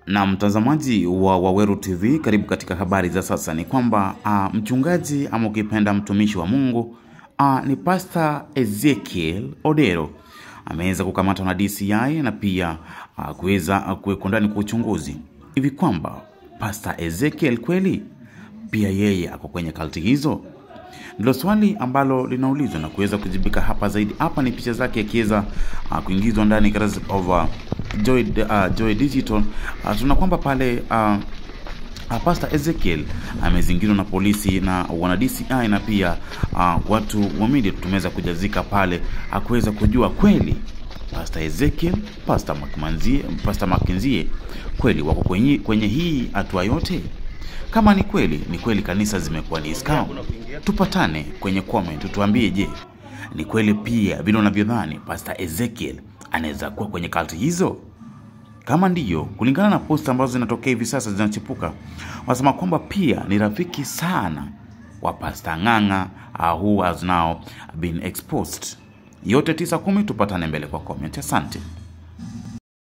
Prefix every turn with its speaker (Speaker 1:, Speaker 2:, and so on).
Speaker 1: Na mtazamaji wa Waweru TV, karibu katika habari za sasa. Ni kwamba uh, mchungaji ama ukipenda mtumishi wa Mungu uh, ni Pastor Ezekiel Odero ameweza kukamatwa na DCI na pia uh, kuweza uh, kuwekwa ndani kwa uchunguzi, hivi kwamba Pastor Ezekiel kweli pia yeye ako kwenye kalti hizo ndilo swali ambalo linaulizwa na kuweza kujibika hapa zaidi. Hapa ni picha zake akiweza uh, kuingizwa ndani katika of uh, Joy, uh, Joy Digital. Uh, tuna kwamba pale uh, uh, Pastor Ezekiel amezingirwa na polisi na wana DCI na pia uh, watu wa media tumeweza kujazika pale akuweza kujua kweli Pastor Ezekiel, Pastor Makmanzie, Pastor Makenzie kweli wako kwenye, kwenye hii hatua yote kama ni kweli ni kweli kanisa zimekuwa ni scam, tupatane kwenye comment, tuambie, je, ni kweli pia vile unavyodhani Pastor Ezekiel anaweza kuwa kwenye kalti hizo? Kama ndiyo, kulingana na posta ambazo zinatokea hivi sasa zinachipuka, wanasema kwamba pia ni rafiki sana wa Pastor Ng'ang'a uh, who has now been exposed. Yote tisa kumi, tupatane mbele kwa comment. Asante.